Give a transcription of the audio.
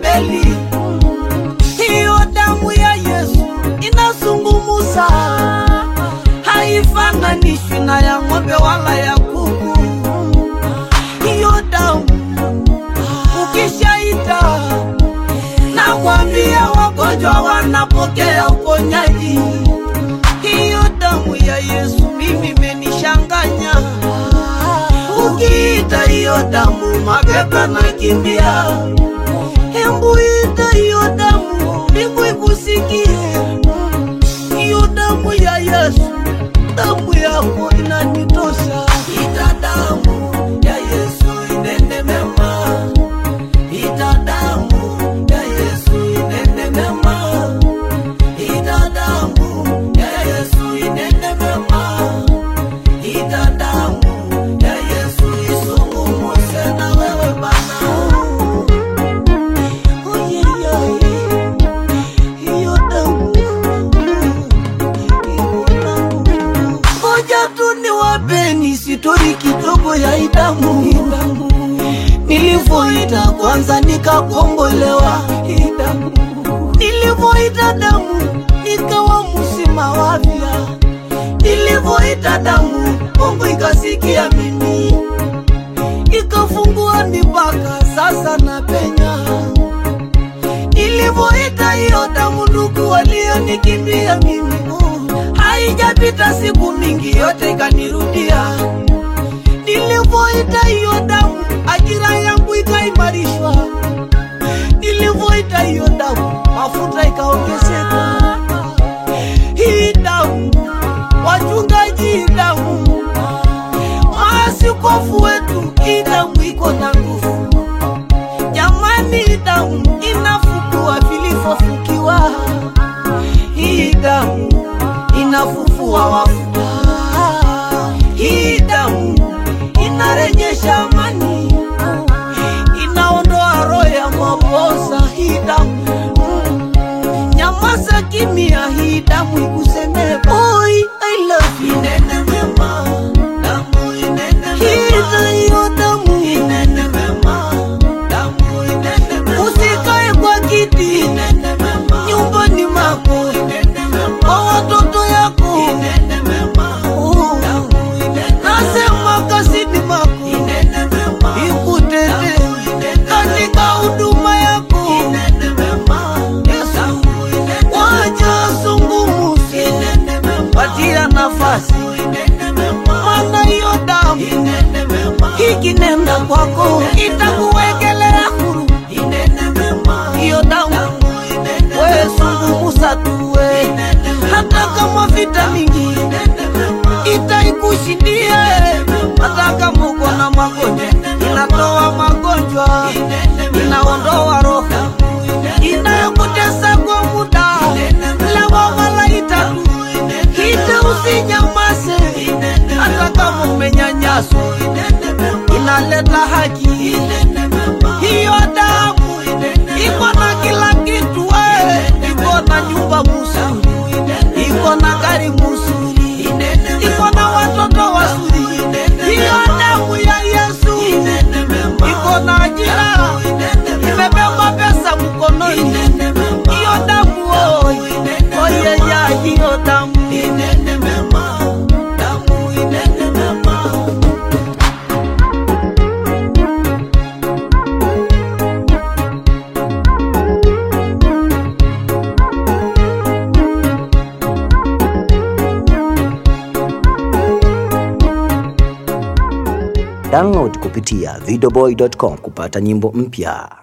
Abeli. Hiyo damu ya Yesu inazungumuza, haifananishwi na ya ng'ombe wala ya kuku. Hiyo damu ukishaita, nakwambia wagonjwa wanapokea uponyaji. Hiyo damu ya Yesu mimi imenishanganya. Ukiita hiyo damu, mapepo nakimbia. Hembu ita hiyo damu, mbingu ikusikie. Hiyo damu ya Yesu, damu yako inanitosha. Ita damu ya Yesu inene mema, ita damu ya Yesu inene mema, ita damu ya Yesu inene mema, ita damu ya Yesu isungumuse na wewe Bwana. Oh, yeah, yeah, yeah. Hiyo damu, hiyo damu. Ngoja tu niwapeni sitori kidogo ya idamu nilivyoita kwanza nikakombolewa idamu nilivyoita damu nikawa mzima wa afya nilivyoita damu Mungu ikasikia mimi ikafungua mipaka sasa na penya nilivyoita hiyo damu ndugu walionikimbia mimi oh, haijapita siku mingi yote ikanirudia nilivyoita hiyo damu ajira yangu ikaimarishwa nilivyoita hiyo damu mafuta ikaongezeka hii damu wachungaji hii damu maaskofu wetu hii damu iko na nguvu jamani hii damu inafufua vilivyofukiwa hii damu inafufua wafu hii damu inarejesha amani inaondoa roho ya maposa hii damu nyamaza kimya hii damu ikusemee boy I love you inene mema damu inene mema hiyo damu inene mema damu inene mema usikae kwa kiti inene mema nyumbani mwako inene mema kwa watoto yako inene mema damu inene nasema kazini mwako inene mema ikutete katika huduma yako inene mema Yesu wacha zungumuze patia nafasi maana hiyo damu ikinenda kwako itakuwekelea huru hiyo damu we zungumuza tuwe hata kama vita mingi itaikushindia hata kama uko na magonjwa inatoa magonjwa inaondoa roho inayokutesa kwa muda lewa malaita hita usinyamaze hata kama umenyanyaswa inaleta haki hiyo damu iko na kila kitu we iko na nyumba mzuri iko na gari mzuri iko na watoto wazuri hiyo damu ya yesu iko na ajira imebeba pesa mkononi hiyo damu oi oyeya hiyo damu Download kupitia videoboy.com kupata nyimbo mpya.